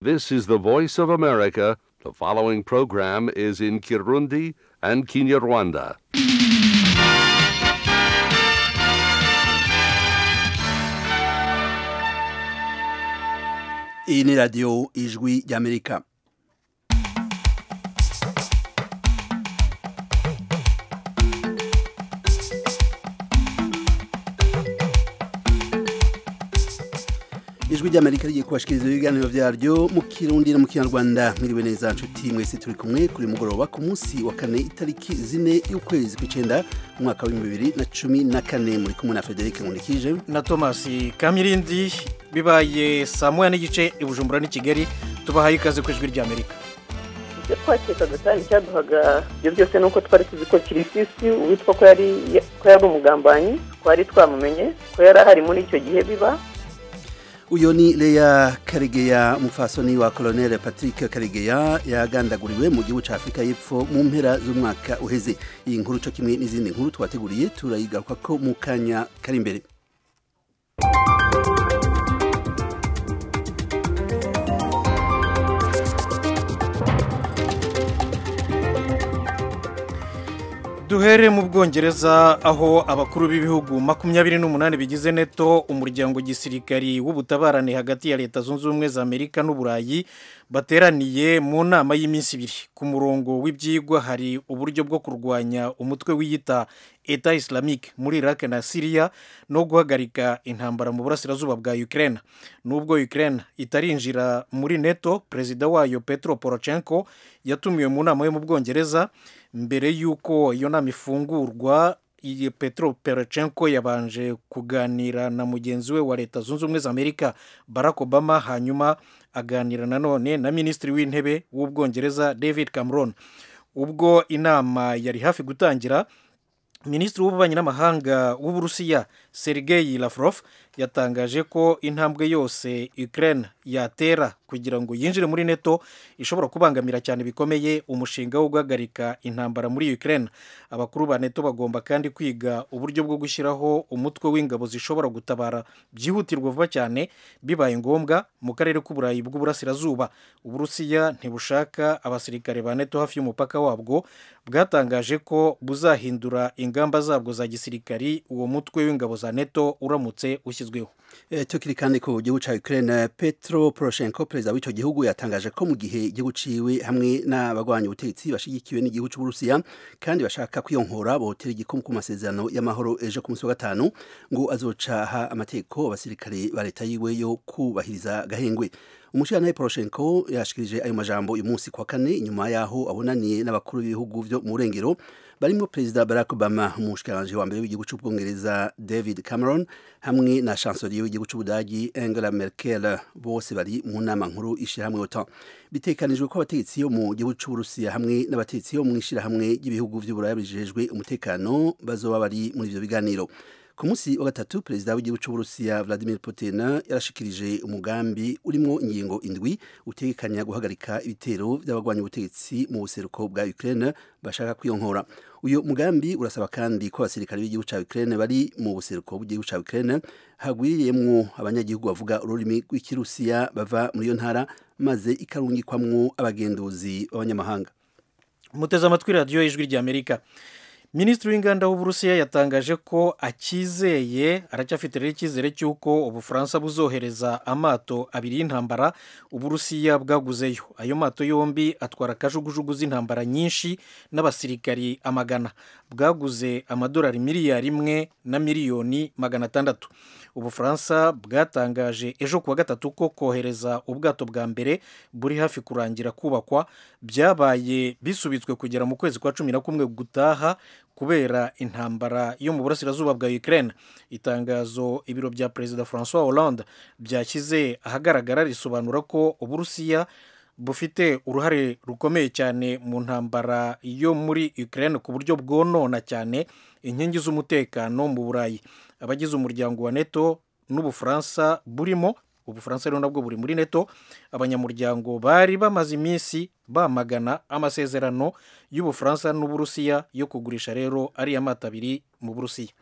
This is the voice of America. The following program is in Kirundi and Kinyarwanda. iyi ni radiyo ijwi ry'amerika ijwi ry'amerika rigiye kubashikiriza ibiganiro byaryo mu kirundi no mu kinyarwanda mwiriwe neza nshuti mwese turi kumwe kuri mugoroba ku munsi wa kane itariki zine y'ukwezi kw'icyenda mu mwaka w'ibihumbi bibiri na cumi na kane muri kumwe na frederic nkundikije na thomas kamirindi bibaye saa moya n'igice i bujumbura n'i kigali tubahaye ikaze ku ijwi ry'amerika ibyo twakekaga kandi cyaduhaga ibyo byose ni uko twari tuzi ko kirisisi uwitwa ko yari ko yari umugambanyi twari twamumenye ko yari ahari muri icyo gihe biba uyu ni leya karegeya umupfasoni wa koloneli patrick karegeya yagandaguriwe mu gihugu cya afurika y'epfo mu mpera z'umwaka uheze iyi nkuru cyo kimwe n'izindi nkuru twateguriye turayigaruka ko mu kanya kari imbere duhere mu bwongereza aho abakuru b'ibihugu makumyabiri n'umunani bigize neto umuryango gisirikari w'ubutabarane hagati ya leta zunze ubumwe za amerika n'uburayi bateraniye mu nama y'iminsi ibiri ku murongo w'ibyigwa hari uburyo bwo kurwanya umutwe wiyita eta islamique muri iraq na syria no guhagarika intambara mu burasirazuba bwa ukraine nubwo ukraine itarinjira muri neto perezida wayo petro porochenko yatumiwe mu nama yo mu bwongereza mbere y'uko iyo nama ifungurwa iyi petro perochenko yabanje kuganira na mugenzi we wa leta zunze ubumwe za amerika barack obama hanyuma aganira nanone na minisitiri w'intebe w'ubwongereza david cameron ubwo inama yari hafi gutangira minisitiri w'ububanyi n'amahanga w'uburusiya sergei lavrov yatangaje ko intambwe yose ukraine yatera kugira ngo yinjire muri neto ishobora kubangamira cyane bikomeye umushinga wo guhagarika intambara muri ukraine abakuru ba neto bagomba kandi kwiga uburyo bwo gushyiraho umutwe w'ingabo zishobora gutabara byihutirwa vuba cyane bibaye ngombwa mu karere k'uburayi bw'uburasirazuba uburusiya ntibushaka abasirikare ba neto hafi y'umupaka wabwo bwatangaje ko buzahindura ingamba zabwo za gisirikari uwo mutwe w'ingabo za neto uramutse ushyizweho tukiri kandi ku gihugu cya Ukraine Petro Poroshenko perezida w'icyo gihugu yatangaje ko mu gihe igihugu ciwe hamwe n'abagwanya ubutegetsi bashigikiwe n'igihugu cy'Uburusiya kandi bashaka kwiyonkora botera igikumu ku masezerano y'amahoro ejo ku munsi wa gatanu ngo azocaha amategeko abasirikare ba leta yiwe yo kubahiriza gahengwe umushyirantare poroshenko yashikirije ayo majambo uyu munsi kwa kane inyuma yaho abonaniye n'abakuru b'ibihugu byo mu burengero barimo perezida barack obama umushikiranganji wa mbere w'igihugu cy'ubwongereza david cameron hamwe na chanselier w'igihugu cy'ubudagi angela merkel bose bari mu nama nkuru ishyirahamwe otan bitekanijwe ko abategetsi yo mu gihugu cy'uburusiya hamwe n'abategetsi yo mu ishyirahamwe ry'ibihugu by'uburaya bijejwe umutekano bazoba bari muri ibyo biganiro ku munsi wa gatatu perezida w'igihugu cy'uburusiya vladimir putin yarashikirije umugambi urimo ingingo indwi utegekanya guhagarika ibitero by'abagwanya ubutegetsi mu buseruko bwa ukraine bashaka kwiyonkora uyu mugambi urasaba kandi ko abasirikare b'igihugu cya ukraine bari mu buseruko bw'igihugu cya ukraine hagwiriyemwo abanyagihugu bavuga ururimi rw'ikirusiya bava muri iyo ntara maze ikarungikwamwo abagenduzi b'abanyamahanga muteze amatwi radiyo y'ijwi ry'amerika minisitiri w'inganda w'uburusiya yatangaje ko akizeye aracyafite rero icyizere cy'uko ubufaransa buzohereza amato abiri y'intambara uburusiya bwaguzeyo ayo mato yombi atwara akajugujugu z'intambara nyinshi n'abasirikari amagana bwaguze amadolari miliyari imwe na miliyoni magana atandatu ubufaransa bwatangaje ejo kuwa gatatu ko kohereza ubwato bwa mbere buri hafi kurangira kubakwa byabaye bisubitswe kugera mu kwezi kwa cumi na kumwe gutaha kubera intambara yo mu burasirazuba bwa Ukraine itangazo ibiro bya perezida Francois Hollande byashyize ahagaragara risobanura ko uburusiya bufite uruhare rukomeye cyane mu ntambara yo muri Ukraine ku buryo bwonona cyane inkingi z'umutekano mu Burayi abagize umuryango wa NATO n'ubufaransa burimo ubufaransa rero nabwo buri muri neto abanyamuryango bari bamaze iminsi bamagana amasezerano y'ubufaransa n'uburusiya yo kugurisha rero ariya mata abiri mu burusiya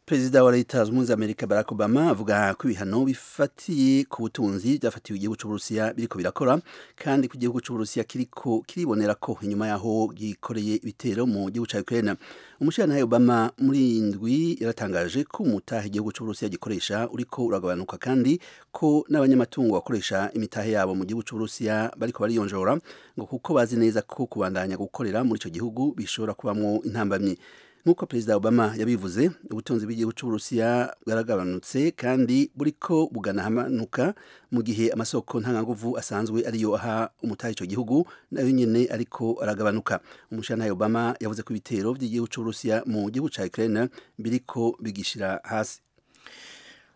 perezida wa leta zunze ubumwe za amerika barack obama avuga ko ibihano bifatiye ku butunzi byafatiwe igihugu cy'uburusiya biriko birakora kandi ko igihugu cy'uburusiya kiriko kiribonera ko inyuma yaho gikoreye ibitero mu gihugu cya ukraine umushirantahe obama muri iyi ndwi yaratangaje ko umutahe igihugu cy'uburusiya gikoresha uriko uragabanuka kandi ko n'abanyamatungo bakoresha imitahe yabo mu gihugu cy'uburusiya bariko bariyonjora ngo kuko bazi neza ko kubandanya gukorera muri ico gihugu bishobora kubamwo intambamyi nk'uko perezida obama yabivuze ubutunzi bw'igihugu cy'uburusiya bwaragabanutse kandi buriko buganahamanuka mu gihe amasoko ntanganguvu asanzwe ariyo aha umutaha icyo gihugu nayo nyine ariko aragabanuka umushantahe obama yavuze ko ibitero by'igihugu cy'uburusiya mu gihugu cya ukraine biriko bigishira hasi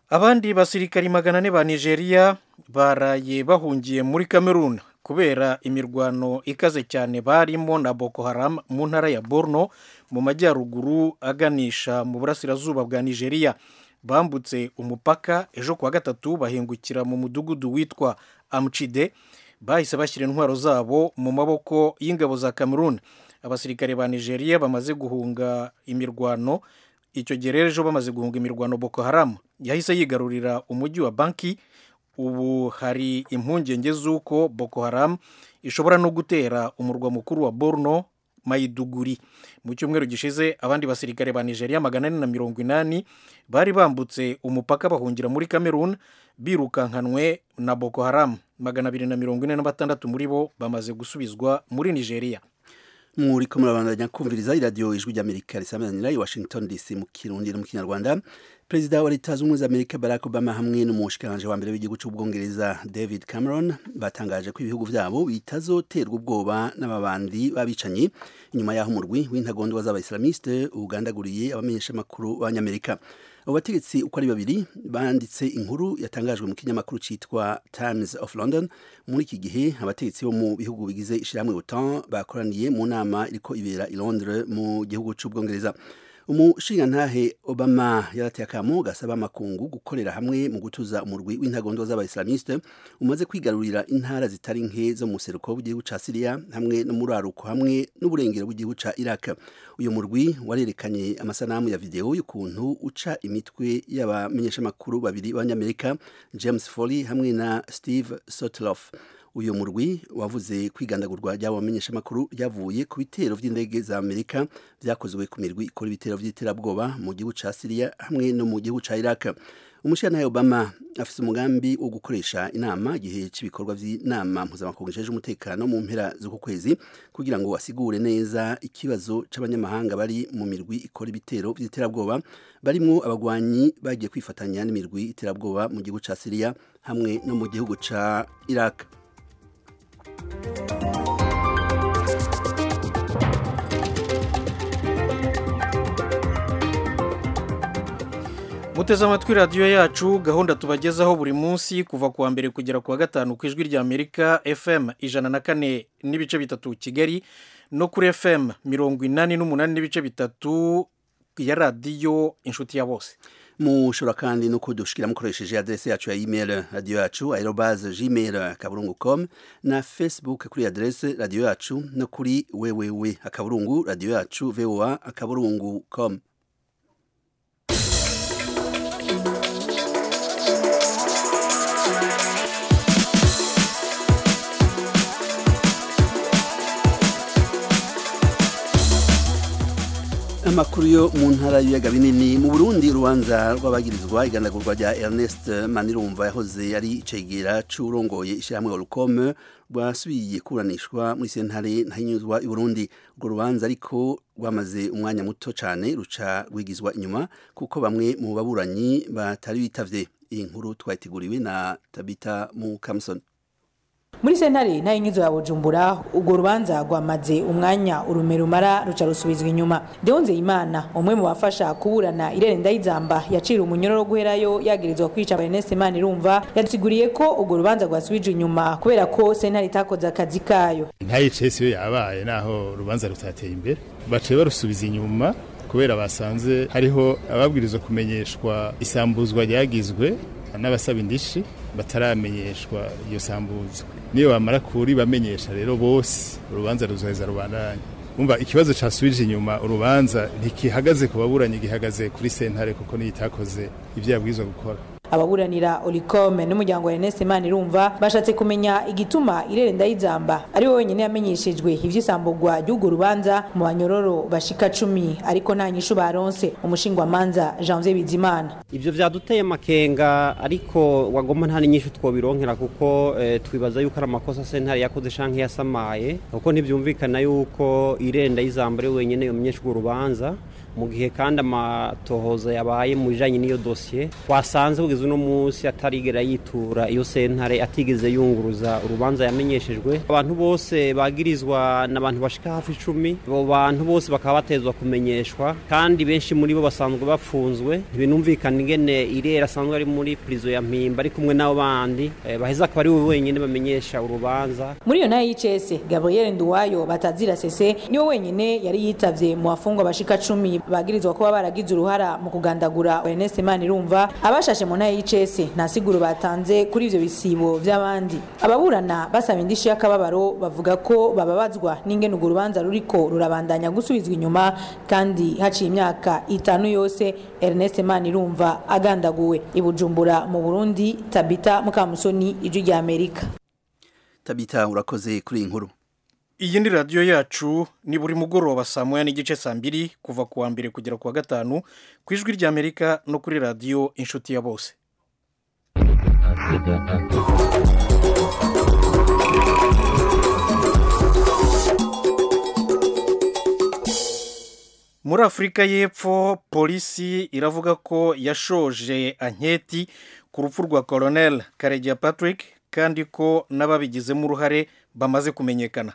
abandi basirikari magana ane ba nigeria baraye bahungiye muri kameruna kubera imirwano ikaze cyane barimo na boko haram mu ntara ya borno mu majyaruguru aganisha mu burasirazuba bwa nigeria bambutse umupaka ejo kuwa gatatu bahingukira mu mudugudu witwa amcide bahise bashyira intwaro zabo mu maboko y'ingabo za cameroon abasirikare ba nigeria bamaze guhunga imirwano icyo gihe rero ejo bamaze guhunga imirwano boko haram yahise yigarurira umujyi wa banki ubu hari impungenge z'uko boko haram ishobora no gutera umurwa mukuru wa borno mayiduguri mu cyumweru gishize abandi basirikare ba nigeria magana ane na mirongo inani bari bambutse umupaka bahungira muri cameroon birukankanwe na boko haram magana abiri na mirongo ine na batandatu muri bo bamaze gusubizwa muri nigeria muri ko murabandanya kumviriza iradiyo ijwi ry'amerika risamanira i washington dc mu kirundi no mu kinyarwanda perezida wa leta zunze ubumwe za amerika barack obama hamwe n'umushikiranganje wa mbere w'igihugu cy'ubwongereza david cameron batangaje ko ibihugu byabo bitazoterwa ubwoba n'ababandi b'abicanyi inyuma y'aho umurwi w'intagondwa z'abaisilamiste ugandaguriye abamenyeshamakuru b'abanyamerika abo bategetsi uko ari babiri banditse inkuru yatangajwe mu kinyamakuru cyitwa times of london muri iki gihe abategetsi bo mu bihugu bigize ishyirahamwe otan bakoraniye mu nama iriko ibera i londres mu gihugu cy'ubwongereza umushingantahe obama yarateye akamo gasaba amakungu gukorera hamwe mu gutuza umurwi w'intagondwa z'abaisilamiste umaze kwigarurira intara zitari nke zo mu seruko w'igihugu ca siriya hamwe n'umuraruko hamwe n'uburengero bw'igihugu ca iraq uyu murwi warerekanye amasanamu ya videwo y'ukuntu uca imitwe y'abamenyeshamakuru babiri b'abanyamerika james foley hamwe na steve sotloff uyu murwi wavuze kwigandagurwa ry'abo bamenyeshamakuru ryavuye ku bitero by'indege za amerika byakozwe ku mirwi ikora ibitero by'iterabwoba mu gihugu ca siriya hamwe no mu gihugu ca iraq umushyiranayo obama afite umugambi wo gukoresha inama igihe cy'ibikorwa by'inama mpuzamakungu isheje umutekano mu mpera z'uku kwezi kugira ngo asigure neza ikibazo cy'abanyamahanga bari mu mirwi ikora ibitero by'iterabwoba barimo abagwanyi bagiye kwifatanya n'imirwi iterabwoba mu gihugu ca siriya hamwe no mu gihugu ca iraq muteze amatwi radiyo yacu gahunda tubagezaho buri munsi kuva kuwa mbere kugera kuwa gatanu ku ijwi rya amerika fm ijana na kane n'ibice bitatu kigali no kuri fm mirongo inani n'umunani n'ibice bitatu ya radiyo inshuti ya bose mushobora kandi no kudushikira mukoresheje adrese yacu ya email radio yacu aerobase gmail akaburungu com na facebook kuri adrese radio yacu no kuri www akaburungu radio yacu voa akaburungu com amakuru yo mu ntara y'ibiyaga binini mu burundi urubanza rw'abagirizwa igandagurwa rya ernest manirumva yahoze ari icegera c'urongoye ishyirahamwe orukome rwasubiye kuranishwa muri sentare ntahinyuzwa i burundi urwo rubanza ariko rwamaze umwanya muto cyane ruca rwigizwa inyuma kuko bamwe mu baburanyi batari bitavye iyi nkuru twayiteguriwe na tabita mu kamusoni muri sentare ntayinyuzo ya bujumbura urwo rubanza rwamaze umwanya urume rumara ruca rusubizwa inyuma Deo Nzeyimana umwe mu bafasha kuburana Irene Ndayizamba yacira umunyororo guherayo yagirizwa kwica Ernest Manirumva yadusiguriye ko urwo rubanza rwasubijwe inyuma kubera ko sentare itakoze akazi kayo ntayicese iyo yabaye naho urubanza rutateye imbere baciye barusubiza inyuma kubera basanze hariho ababwirizwa kumenyeshwa isambuzwa ryagizwe n'abasaba indishi bataramenyeshwa iyo sambuzwa niyo bamara kuri bamenyesha rero bose urubanza ruzaheza rubandanya umva ikibazo cyasubije inyuma urubanza ntikihagaze ku baburanyi gihagaze kuri sentare kuko niyo itakoze ibyo yabwirizwa gukora ababuranira oricome n'umuryango wa ernest manirumva bashatse kumenya igituma irere ndayizamba ari we wenyine yamenyeshejwe ivy'isambugwa ry'urwo rubanza mu banyororo bashika cumi ariko nta nyishu baronse umushingwamanza janvier bizimana ibyo byaduteye amakenga ariko wagomba nta n'inyinshi twobironkera kuko eh, twibaza yuko ari amakosa sentare yakoze canke yasamaye kuko ntibyumvikana yuko irenda y'izamba ari we wenyine yomenyesha urwo rubanza mu gihe kandi amatohoza yabaye mu bijanye n'iyo dosiye twasanze kugeza uno munsi atarigera yitura iyo sentare atigeze yunguruza urubanza yamenyeshejwe abantu bose bagirizwa n'abantu bashika hafi icumi abo bantu bose bakaba batezwa kumenyeshwa kandi benshi muri bo basanzwe bafunzwe ntibinumvikana ingene irera asanzwe ari muri prizo ya mpimba ari kumwe n'abo bandi eh, baheza akaba ari we wenyine bamenyesha urubanza muri iyo nayo y'icese gabriel nduwayo batazira sese niwe wenyine yari yitavye mu bafungwa bashika cumi bagirizwa kuba baragize uruhara mu kugandagura ernest manirumva abashashe mu nayo y'icese nta siguro batanze kuri ivyo bisibo vy'abandi ababurana basaba indishi y'akababaro bavuga ko bababazwa n'ingene urwo rubanza ruriko rurabandanya gusubizwa inyuma kandi haciye imyaka itanu yose ernest manirumva agandaguwe i bujumbura mu burundi tabita mukamusoni ijwi ry'amerika tabita urakoze kuri iyi nkuru iyi ni radiyo yacu ni buri mugoroba saa moya n'igice saa mbiri kuva ku wa mbere kugera ku wa gatanu ku ijwi ry'amerika no kuri radiyo inshuti ya bose muri afurika y'epfo polisi iravuga ko yashoje anketi ku rupfu rwa koronel karegeya patrick kandi ko n'ababigizemo uruhare bamaze kumenyekana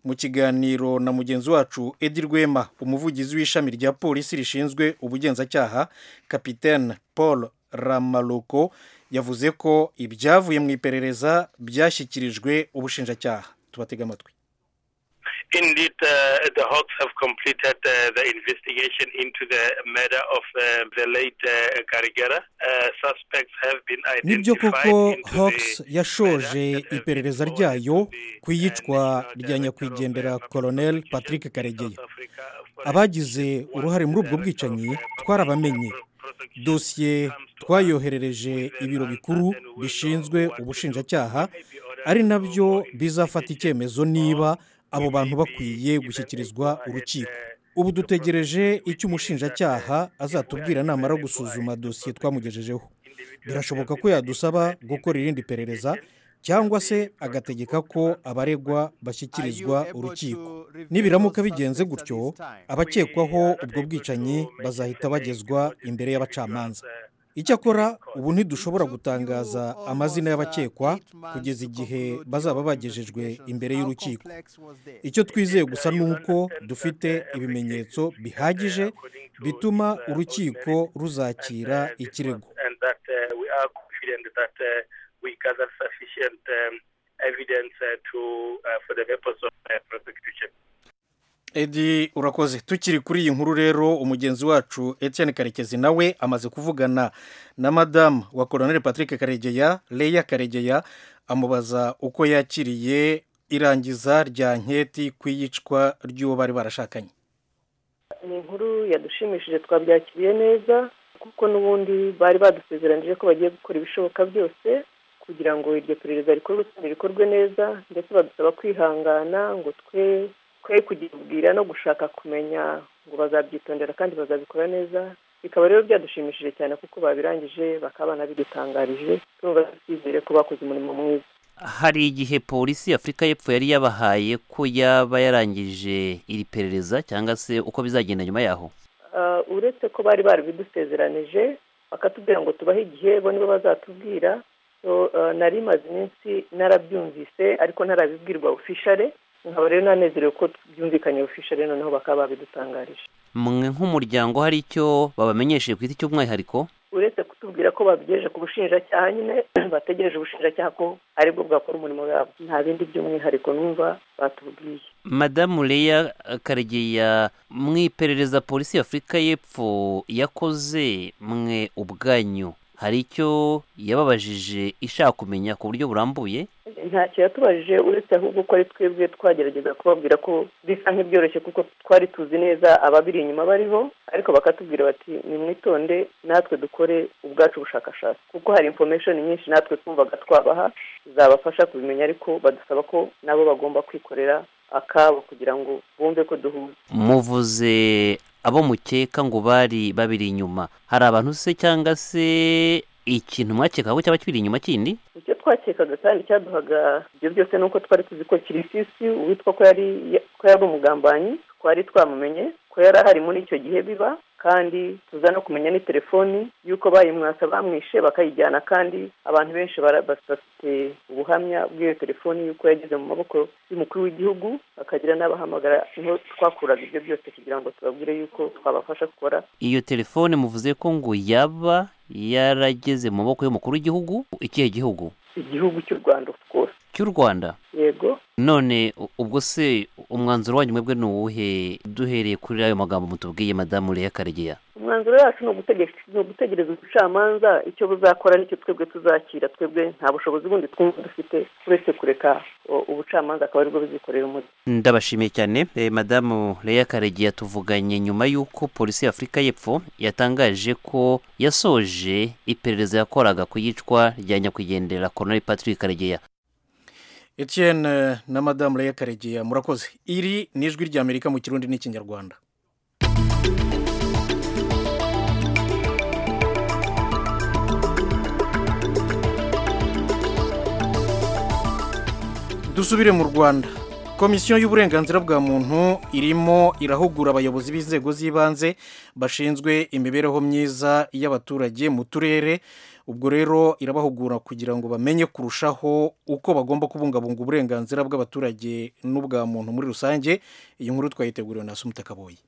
mu kiganiro na mugenzi wacu edi rwema umuvugizi w'ishami rya polisi rishinzwe ubugenzacyaha kapitene paul ramaloko yavuze ko ibyavuye mu iperereza byashyikirijwe ubushinjacyaha tubatege amatwi Indeed, uh, the Hawks have completed uh, the investigation into the murder of uh, the late uh, Garigera. Uh, suspects have been nibyo identified koko into hawks the yashoje murder that iperereza has been ryayo caused the, ku iyicwa uh, rya nyakwigendera National koronel Director of patrick karegeya South Africa for abagize instance, uruhare muri once ubwo the bwicanyi director of twarabamenye prosecution dosiye comes to twayoherereje ibiro bikuru bishinzwe ubushinjacyaha ari nabyo bizafata icyemezo niba abo bantu bakwiye gushyikirizwa urukiko ubu dutegereje icyo umushinjacyaha azatubwira namara gusuzuma dosiye twamugejejeho birashoboka ko yadusaba gukora irindi perereza cyangwa se agategeka ko abaregwa bashyikirizwa urukiko nibiramuka bigenze gutyo abakekwaho ubwo bwicanyi bazahita bagezwa imbere y'abacamanza icyakora ubu ntidushobora gutangaza amazina y'abakekwa kugeza igihe bazaba bagejejwe imbere y'urukiko icyo twizeye gusa ni uko dufite ibimenyetso bihagije bituma urukiko ruzakira ikirego and that uh, we are confident that uh, we gather sufficient um, evidence uh, to uh, for the purpose of uh, prosecution. edi urakoze tukiri kuri iyi nkuru rero umugenzi wacu etienne karekezi nawe amaze kuvugana na madamu wa koroneli patrick karegeya leya karegeya amubaza uko yakiriye irangiza rya nketi ku iyicwa ry'uwo bari barashakanye ni inkuru yadushimishije twabyakiriye neza kuko n'ubundi bari badusezeranyije ko bagiye gukora ibishoboka byose kugira ngo iryo perereza rikorwe kandi rikorwe neza ndetse badusaba kwihangana ngo twe twe kugibwira no gushaka kumenya ngo bazabyitondera kandi bazabikora neza bikaba rero byadushimishije cyane kuko babirangije bakaba banabidutangarije turumva twizere ko bakoze umurimo mwiza hari igihe polisi y'afurika y'epfo yari yabahaye ko yaba yarangije iri perereza cyangwa se uko bizagenda nyuma yaho Ah, uretse ko bari barabidusezeranije bakatubwira ngo tubahe igihe bo nibo bazatubwira So, ah, nari imaze iminsi narabyumvise ariko ntarabibwirwa ofishare nkaba rero nanezerewe ko byumvikanye ofishare noneho bakaba babidutangarije mwe nk'umuryango hari icyo babamenyesheje ku giti cy'umwihariko uretse kutubwira ko babigejeje ku bushinjacyaha nyine bategereje ubushinjacyaha ko aribwo bwakora umurimo wabo nta bindi by'umwihariko numva batubwiye madamu leya karegeya mu iperereza polisi y'afurika y'epfo yakoze mwe ubwanyu hari icyo yababajije ishaka kumenya ku buryo burambuye ntacyo yatubajije uretse ahubwo ko ari twebwe twagerageza kubabwira ko bisa nk'ibyoroshye kuko twari tuzi neza ababiri inyuma bariho ariko bakatubwira bati nimwitonde natwe dukore ubwacu bushakashatsi kuko hari information nyinshi natwe twumvaga twabaha zabafasha kubimenya ariko badusaba ko nabo bagomba kwikorera akabo kugira ngo bumve ko duhuza muvuze abo mukeka ngo bari babiri inyuma hari abantu se cyangwa se ikintu mwakekaga ko cyaba kiri inyuma kindi icyo twakekaga kandi cyaduhaga ibyo byose ni uko twari tuzi ko kirisisi uwitwa ko yari ko yari umugambanyi twari twamumenye ko yari ahari muri icyo gihe biba kandi tuza no kumenya ni telefoni y'uko bayimwasa bamwishe bakayijyana kandi abantu benshi bara- bafite ubuhamya bw'iyo telefoni y'uko yageze mu maboko y'umukuru w'igihugu bakagira n'abahamagara niho twakuraga ibyo byose kugira ngo tubabwire y'uko twabafasha gukora iyo telefone muvuze ko ngo yaba yarageze mu maboko y'umukuru w'igihugu ikihe gihugu igihugu cy'u rwanda rwose cy'u rwanda yego none u- ubwo se umwanzuro wanyu mwebwe ni uwuhe duhereye kuri ayo magambo mutubwiye madamu leya karegeya umwanzuro yacu ni ugutegeka- ni ugutegereza ubucamanza icyo buzakora nicyo twebwe tuzakira twebwe nta bushobozi bundi twumva dufite uretse kureka o, ubucamanza akaba aribwo buzikorera umurimo ndabashimiye cyane eh, madamu leya karegeya tuvuganye nyuma y'uko polisi y'afurika y'epfo yatangaje ko yasoje iperereza yakoraga ku yicwa rya nyakwigendera koronari patrick karegeya Etienne na madamu Leya Karegeya murakoze iri ni ijwi ry'Amerika mu kirundi n'ikinyarwanda dusubire mu rwanda komisiyo y'uburenganzira bwa muntu irimo irahugura abayobozi b'inzego z'ibanze bashinzwe imibereho myiza y'abaturage mu turere ubwo rero irabahugura kugira ngo bamenye kurushaho uko bagomba kubungabunga uburenganzira bw'abaturage n'ubwa muntu muri rusange iyi nkuru twayiteguriwe na sumuta kaboyi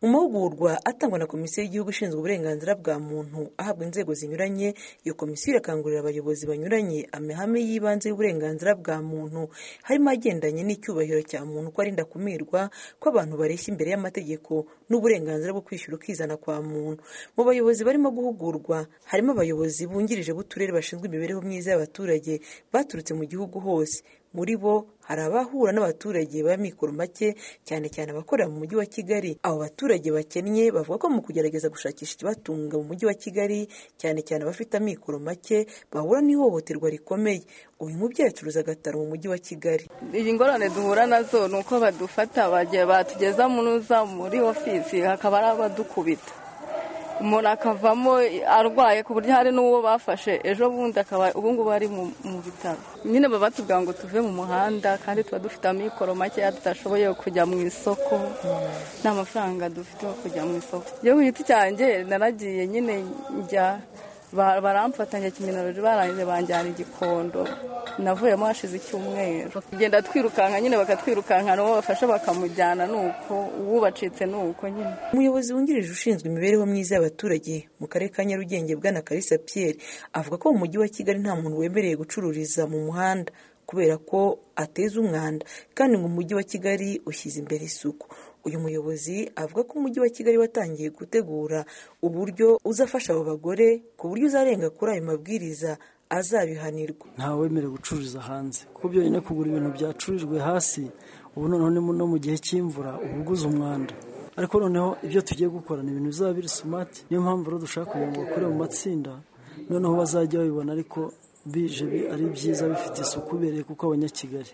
amahugurwa atangwa na komisiyo y'igihugu ishinzwe uburenganzira bwa muntu ahabwa inzego zinyuranye iyo komisiyo irakangurira abayobozi banyuranye amahame y'ibanze y'uburenganzira bwa muntu harimo agendanye n'icyubahiro cya muntu ko arinda kumirwa ko abantu bareshya imbere y'amategeko n'uburenganzira bwo kwishyura ukizana kwa muntu mu bayobozi barimo guhugurwa harimo abayobozi bungirije b'uturere bashinzwe imibereho myiza y'abaturage baturutse mu gihugu hose muri bo hari abahura n'abaturage b'amikoro make cyane cyane abakorera mu mujyi wa kigali abo baturage bakennye bavuga ko mu kugerageza gushakisha ikibatunga mu mujyi wa kigali cyane cyane abafite amikoro make bahura n'ihohoterwa rikomeye uyu mubyeyi acuruza agataro mu mujyi wa kigali iyi ngorane duhura nazo ni uko badufata bagiye batugeza munuza muri ofisi hakaba ari abadukubita umuntu akavamo arwaye ku buryo hari n'uwo bafashe ejo bundi akaba ubu ngubu ari mu mu bitaro nyine baba batubwira ngo tuve mu muhanda kandi tuba dufite amikoro makeya tudashoboye kujya mu isoko nta mafaranga dufite yo kujya mu isoko iyo ku giti cyanjye naragiye nyine njya Ba- baramfatanya kiminarori barangije banjyana igikondo navuyemo hashize icyumweru tugenda twirukanka nyine bakatwirukanka n'uwo bafashe bakamujyana ni uko uwubacitse ni uko nyine umuyobozi wungirije ushinzwe imibereho myiza y'abaturage mu karere ka nyarugenge bwana karisa pierre avuga ko mu mujyi wa kigali nta muntu wemerewe gucururiza mu muhanda kubera ko ateza umwanda kandi ngo umujyi wa kigali ushyize imbere isuku uyu muyobozi avuga ko umujyi wa kigali watangiye gutegura uburyo uzafasha abo bagore ku buryo uzarenga kuri ayo mabwiriza azabihanirwa ntawe wemerewe gucururiza hanze kuko byonyine kugura ibintu byacururijwe hasi ubu noneho ni mu- no mu gihe cy'imvura uba uguze umwanda ariko noneho ibyo tugiye gukora ni ibintu bizaba biri sumati niyo mpamvu rero dushaka kugira ngo bakore mu matsinda noneho bazajya babibona ariko bije bi- ari byiza bifite isuku ubereye kuko abanyakigali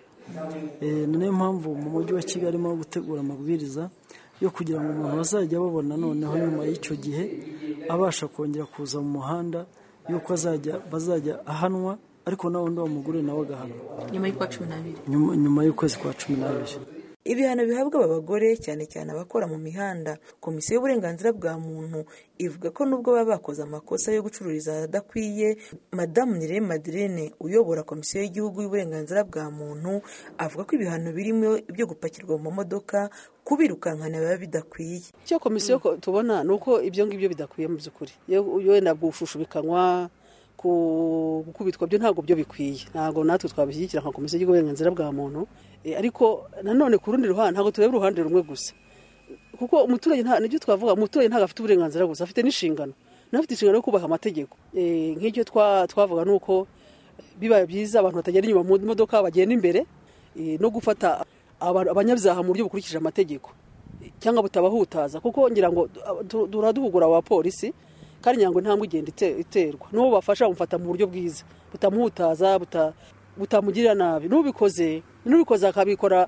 Eh, ni nayo mpamvu mu mujyi wa kigali arimo gutegura amabwiriza yo kugira ngo umuntu bazajya babona noneho nyuma y'icyo gihe abasha kongera kuza mu muhanda y'uko azajya bazajya ahanwa ariko na wundi wa mugore nawe agahanwa nyuma y'uko cumi n'abiri nyuma nyuma y'ukwezi kwa cumi n'abiri ibihano bihabwa aba bagore cyane cyane abakora mu mihanda komisiyo y'uburenganzira bwa muntu ivuga ko nubwo baba bakoze amakosa yo gucururiza ahadakwiye madamu nire madirene uyobora komisiyo y'igihugu y'uburenganzira bwa muntu avuga ko ibihano birimo ibyo gupakirwa mu mamodoka kubirukankana biba bidakwiye icyo komisiyo ko- tubona ni uko ibyo ngibyo bidakwiye mu by'ukuri Iyo- iyo wenda gushushubikanywa ku- gukubitwa byo ntabwo byo bikwiye ntabwo natwe twabishyigikira nka komisiyo y'uburenganzira bwa muntu Eh, ariko nanone ku rundi ruhande ntabwo tureba uruhande rumwe gusa kuko umuturage nta- nibyo twavuga umuturage ntabwo afite uburenganzira gusa afite n'inshingano n'abafite inshingano yo kubaha amategeko nk'ibyo twavuga ni uko biba byiza abantu batagenda inyuma mu modoka bagenda imbere no gufata abanyabyaha mu buryo bukurikije amategeko cyangwa butabahutaza kuko ngira ngo duhugura abapolisi kandi ngira ngo intambwe igenda iterwa n'uwo bafasha bamufata mu buryo bwiza butamuhutaza butamugirira nabi n'ubikoze n'ubikoze akabikora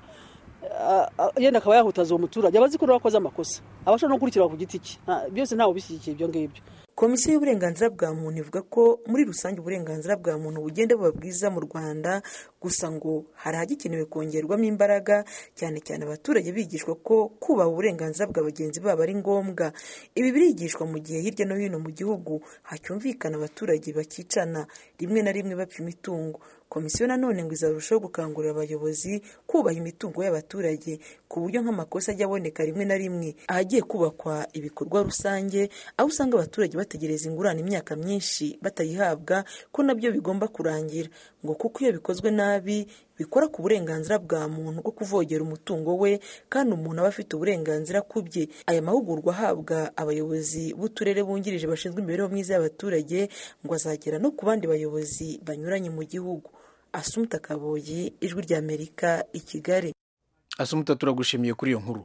yenda akaba yahutaza uwo muturage abazi ko nawe amakosa abashobora no gukurikirwa ku giti cye byose ntawe ubishyigikiye ibyo ngibyo komisiyo y'uburenganzira bwa muntu ivuga ko muri rusange uburenganzira bwa muntu bugenda buba bwiza mu rwanda gusa ngo hari ahagikenewe kongerwamo imbaraga cyane cyane abaturage bigishwa ko kubaha uburenganzira bwa bagenzi babo ari ngombwa ibi birigishwa mu gihe hirya no hino mu gihugu hacyumvikana abaturage bakicana rimwe na rimwe bapfa imitungo komisiyo nanone ngo izarushaho gukangurira abayobozi kubaha imitungo y'abaturage ku buryo nk'amakosa ajya aboneka rimwe na rimwe ahagiye kubakwa ibikorwa rusange aho usanga abaturage bategereza ingurane imyaka myinshi batayihabwa ko nabyo bigomba kurangira ngo kuko iyo bikozwe nabi bikora ku burenganzira bwa muntu bwo kuvogera umutungo we kandi umuntu aba afite uburenganzira ku bye aya mahugurwa ahabwa abayobozi b'uturere bungirije bashinzwe imibereho myiza y'abaturage ngo azagera no ku bandi bayobozi banyuranye mu gihugu asumuta kaboyi ijwi ry'amerika i kigali asumuta turagushimiye kuri iyo nkuru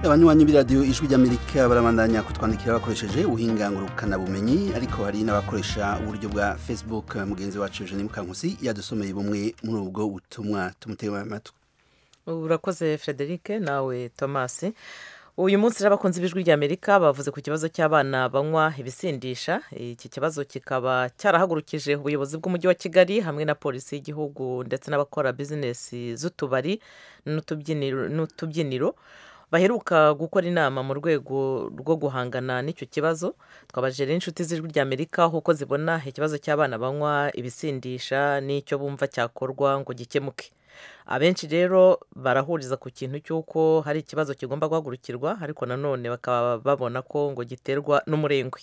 abanywanyi b'iradiyo ijwi ry'amerika barabandanya kutwandikira bakoresheje ubumenyi ariko hari n'abakoresha uburyo bwa facebook mugenzi wacu jeanine mukankusi yadusomeye bumwe muri ubwo butumwa tumutega amatwi urakoze frederic nawe thomas uyu munsi rero abakunzi b'ijwi ry'amerika bavuze ku kibazo cy'abana banywa ibisindisha iki kibazo kikaba cyarahagurukije ubuyobozi bw'umujyi wa kigali hamwe na polisi y'igihugu ndetse n'abakora bizinesi z'utubari n'utubyiniro baheruka gukora inama mu rwego rwo guhangana n'icyo kibazo twabajije rero inshuti z'ijwi ry'amerika kuko zibona ikibazo cy'abana banywa ibisindisha n'icyo bumva cyakorwa ngo gikemuke abenshi rero barahuriza ku kintu cy'uko hari ikibazo kigomba guhagurukirwa ariko nanone bakaba babona ko ngo giterwa n'umurengwe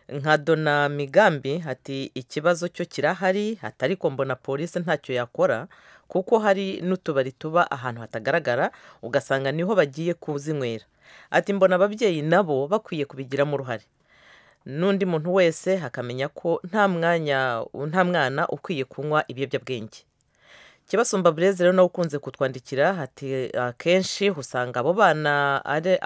nka dona migambi ati ikibazo cyo kirahari atari ko mbona polisi ntacyo yakora kuko hari n'utubari tuba ahantu hatagaragara ugasanga niho bagiye kuzinywera ati mbona ababyeyi nabo bakwiye kubigiramo uruhare n'undi muntu wese akamenya ko nta mwanya nta mwana ukwiye kunywa ibiyobyabwenge kibasumba burezi rero nawe ukunze kutwandikira ati akenshi usanga abo bana ari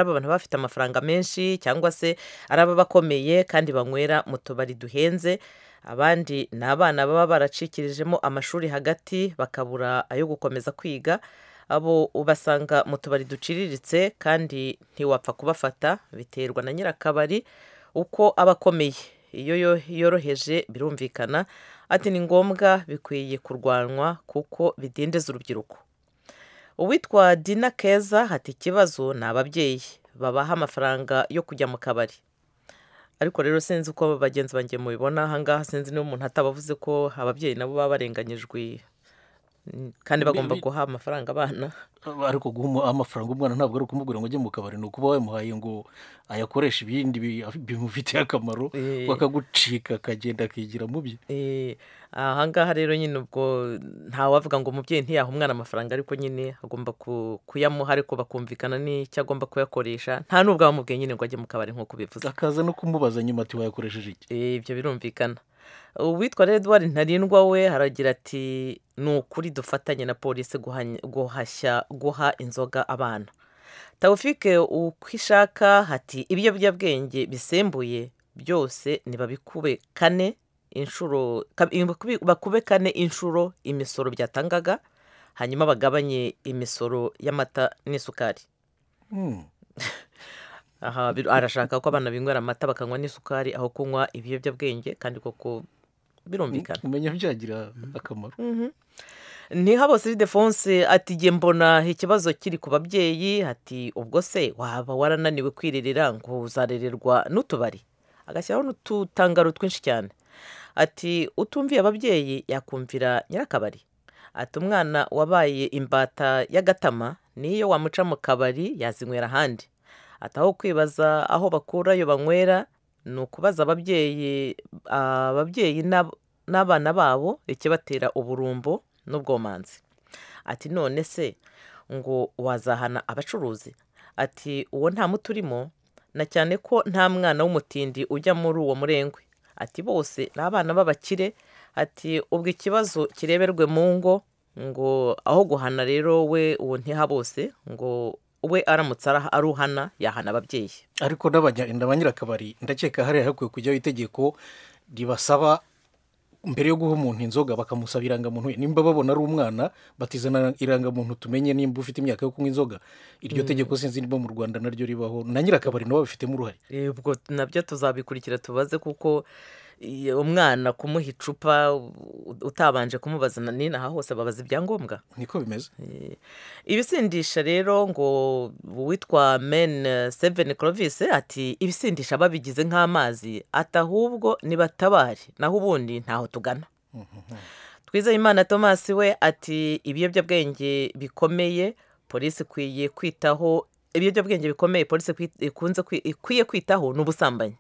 abantu bafite amafaranga menshi cyangwa se ari ababakomeye kandi banywera mu tubari duhenze abandi ni abana baba baracikirijemo amashuri hagati bakabura ayo gukomeza kwiga abo ubasanga mu tubari duciriritse kandi ntiwapfa kubafata biterwa na nyirakabari uko aba akomeye iyo yoroheje birumvikana ati ni ngombwa bikwiye kurwanwa kuko bidindiza urubyiruko uwitwa dina keza hati ikibazo ni ababyeyi babaha amafaranga yo kujya mu kabari ariko rero sinzi uko bagenzi banjye mubibona ahangaha sinzi niba umuntu atabavuze ko ababyeyi nabo baba barenganyijwe kandi bagomba guha amafaranga abana ariko guha amafaranga umwana ntabwo ari ukumubwira ngo ujye mu kabari ni ukuba wamuhaye ngo ayakoreshe ibindi bimufitiye akamaro bakagucika akagenda akigira mu bye ahangaha rero nyine ubwo ntawavuga ngo umubyeyi ntiyaha umwana amafaranga ariko nyine agomba kuyamuha ariko bakumvikana n'icyo agomba kuyakoresha nta n'ubwo wamubwiye nyine ngo ajye mu kabari nk'uko ubivuze akaza no kumubaza nyuma ati wayakoresheje iki ibyo birumvikana uwitwa rero eduwari ntarindwa we haragira ati ni ukuri dufatanye na polisi guhashya guha inzoga abana tawufike uko ishaka hati ibiyobyabwenge bisembuye byose ntibabikube kane inshuro bakube kane inshuro imisoro byatangaga hanyuma bagabanye imisoro y'amata n'isukari aha arashaka ko abana binywera amata bakanywa n'isukari aho kunywa ibiyobyabwenge kandi koko birumvikana umenya byagira akamaro ntihabose idefonse ati igihe mbona ikibazo kiri ku babyeyi ati ubwo se waba warananiwe kwirerera ngo uzarererwa n'utubari agashyiraho n'ututangaro twinshi cyane ati utumviye ababyeyi yakumvira nyirakabari ati umwana wabaye imbata y'agatama niyo wamuca mu kabari yazinywera ahandi ati aho kwibaza aho bakura iyo banywera ni ukubaza ababyeyi ababyeyi n'ab- n'abana babo ikibatera uburumbo n'ubwomanzi ati none se ngo wazahana abacuruzi ati uwo nta muti urimo na cyane ko nta mwana w'umutindi ujya muri uwo murengwe ati bose ni abana b'abakire ati ubwo ikibazo kireberwe mu ngo ngo aho guhana rero we uwo ntiha bose ngo we aramutse ara- aruhana yahana ababyeyi ariko n'abanya- na ba nyirakabari ndakeka hariya hakwiye kujyaho itegeko ribasaba mbere yo guha umuntu inzoga bakamusaba irangamuntu ye nimba babona ari umwana batizana irangamuntu tumenye nimba ufite imyaka yo kunywa inzoga iryo Mm. tegeko sinzi niba mu rwanda naryo ribaho na nyirakabari nabo babifitemo uruhare Eh, ubwo nabyo tuzabikurikira tubaze kuko eh, umwana kumuha icupa u- utabanje kumubaza na nina aha hose babaza ibyangombwa niko bimeze ibisindisha rero ngo uwitwa men eh, seven clovis ati ibisindisha babigize nk'amazi ati ahubwo nibatabare naho ubundi ntaho tugana twizeyimana thomas we ati ibiyobyabwenge bikomeye polisi ikwiye kwitaho ibiyobyabwenge bikomeye polisi ikwi- ikunze kwi- ikwiye kwitaho ni ubusambanyi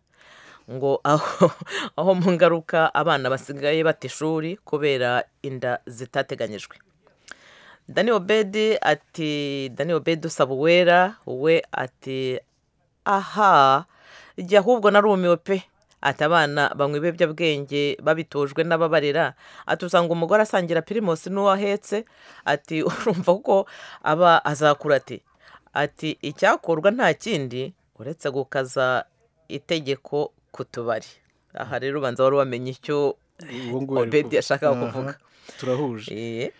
ngo aho aho mu ngaruka abana basigaye bata ishuri kubera inda zitateganyijwe dani obedi ati dani obedi usaba uwera we ati aha jya ahubwo narumiwe pe ati abana banywa ibiyobyabwenge babitojwe n'ababarera ati usanga umugore asangira pirimusi n'uwo ahetse ati urumva ko aba azakura ati ati icyakorwa nta kindi uretse gukaza itegeko ku tubari aha rero ubanza wari wamenye icyo Uwo nguwo ari obedi kuvuga. yashakaga Aha, kuvuga turahuje Eh.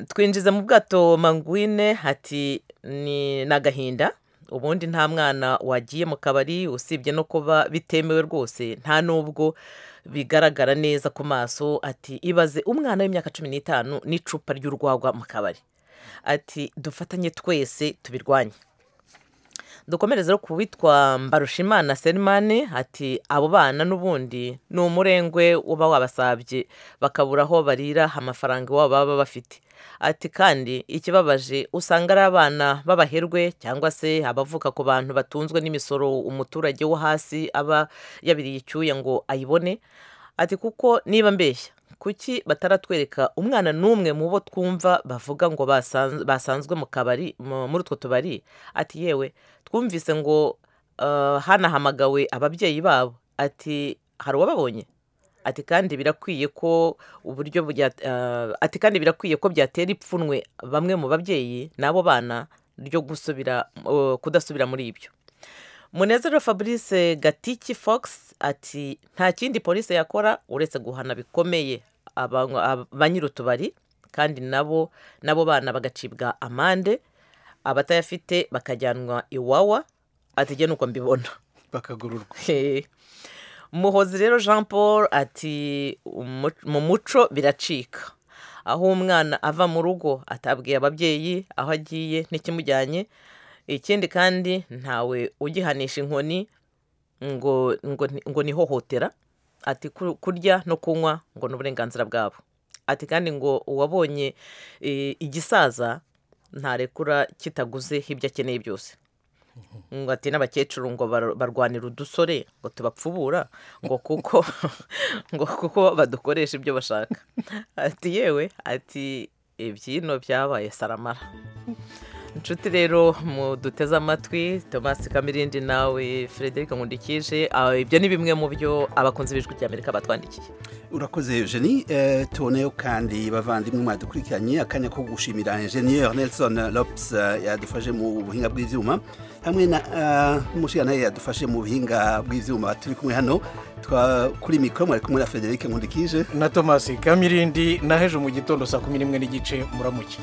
twinjiza mu bwato mangwine hati ni ni agahinda ubundi nta mwana wagiye mu kabari usibye no kuba bitemewe rwose nta n'ubwo bigaragara neza ku maso ati ibaze umwana w'imyaka cumi n'itanu n'icupa ry'urwagwa mu kabari ati dufatanye twese tubirwanye dukomereze rero ku witwa mbarushimana serimani ati abo bana n'ubundi ni umurengwe uba wabasabye bakabura aho barira amafaranga iwabo baba bafite ati kandi ikibabaje usanga ari abana b'abaherwe cyangwa se abavuka ku bantu batunzwe n'imisoro umuturage wo hasi aba yabiriye icyuya ngo ayibone ati kuko niba mbeshya kuki bataratwereka umwana n'umwe mu bo twumva bavuga ngo basanz- basanzwe mu kabari mu- muri utwo tubari ati yewe twumvise ngo eh, hanahamagawe ababyeyi babo ati hari uwababonye ati kandi birakwiye ko uburyo bya eh, ati kandi birakwiye ko byatera ipfunwe bamwe mu babyeyi n'abo bana ryo gusubira eh, kudasubira muri ibyo munezero fabrice gatiki fox ati nta kindi polisi yakora uretse guhana bikomeye abanywa- ab- ba nyir'utubari kandi nabo nabo bana bagacibwa amande abatayafite bakajyanwa iwawa ati njye nuko mbibona bakagororwa muhozi rero jean paul ati "Umu- mu muco biracika aho umwana ava mu rugo atabwiye ababyeyi aho agiye n'ikimujyanye ikindi kandi ntawe ugihanisha inkoni ngo ngo ni- ngo ni ihohotera ati "Ku- kurya no kunywa ngo ni uburenganzira bwabo ati kandi ngo uwabonye eh, igisaza ntarekura kitaguze ibyo akeneye byose ngo ati n'abakecuru ngo bar- barwanira udusore ngo tubapfubura ngo kuko ngo kuko badukoresha ibyo bashaka ati yewe ati ibyino byabaye saramara inshuti rero muduteze amatwi tomasi kamirindi nawe frederic nkundikije ah, ibyo ni bimwe mu byo abakunzi b'ijwi ry'amerika batwandikiye urakoze eugenie eh, tuboneyeho kandi bavandimwe mwadukurikiranye akanya ko gushimira ingenieur nelson lopes eh, yadufashe mu buhinga bw'ibyuma hamwe na eh, umushinga nawe yadufashe mu buhinga bw'ibyuma turi kumwe hano twa- kuri mikoro mwari kumwe na frederic nkundikije na thomas kamirindi na hejo mu gitondo saa kumi n'imwe n'igice muramuke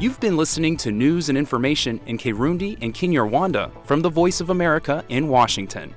You've been listening to news and information in Kirundi and Kinyarwanda from the Voice of America in Washington.